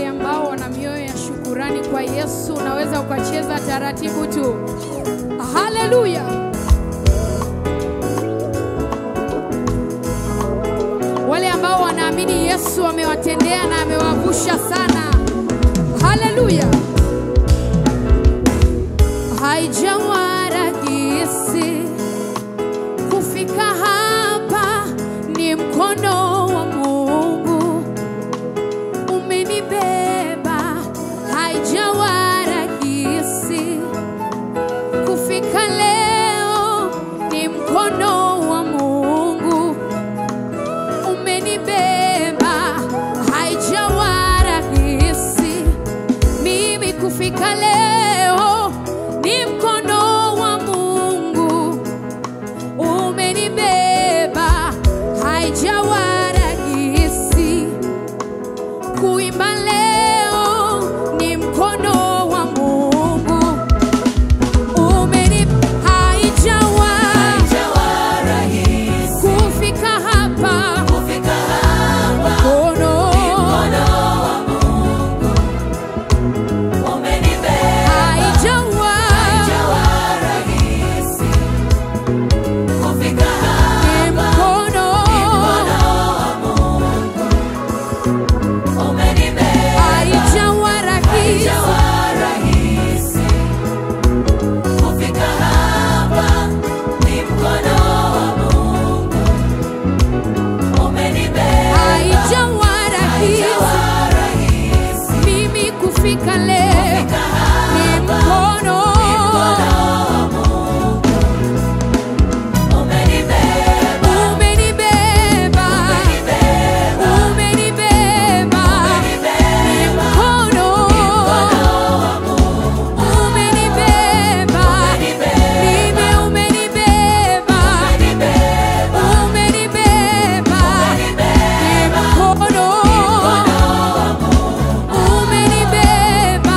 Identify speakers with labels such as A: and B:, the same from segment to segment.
A: wale ambao wana mioyo ya shukurani kwa Yesu, unaweza ukacheza taratibu tu. Haleluya! Wale ambao wanaamini Yesu amewatendea na amewavusha sana. Haleluya! Haijawa rahisi kufika hapa, ni mkono wa Mungu umenibeba. Haijawa rahisi kufika leo, ni mkono wa Mungu umenibeba. Haijawa rahisi mimi kufika leo, ni mkono wa Mungu umenibeba. Haijawa rahisi kuimba leo, ni mkono wa Mungu umeni haijawa kufika hapa mkono haijawa ni mkono haijawa rahisi haijawa rahisi mimi kufika leo ni mkono umenibeba umenibeba ni mkono umenibeba mimi umenibeba umenibeba ni mkono umenibeba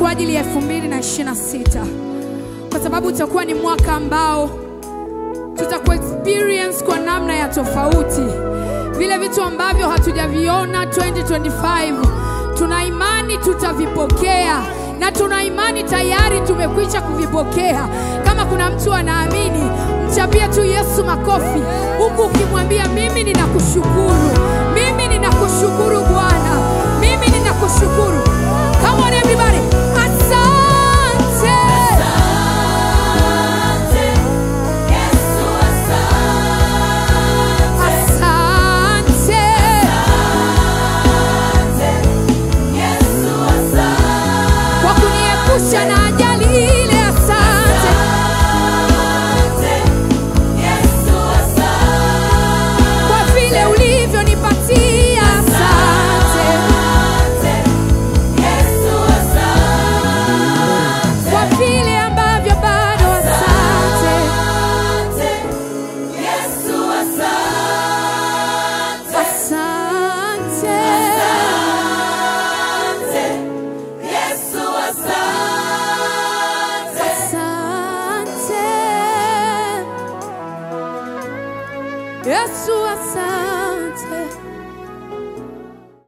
A: kwa ajili ya 2026 kwa sababu utakuwa ni mwaka ambao tutaku experience kwa namna ya tofauti vile vitu ambavyo hatujaviona 2025 tuna imani tutavipokea na tuna imani tayari tumekwisha kuvipokea kama kuna mtu anaamini mchapie tu yesu makofi huku ukimwambia mimi ninakushukuru mimi ninakushukuru bwana mimi ninakushukuru come on everybody asante asante kwa kuniepusha na ajali ile asante kwa vile ulivyonipatia asante kwa vile ambavyo bado asante asante asante Yesu asante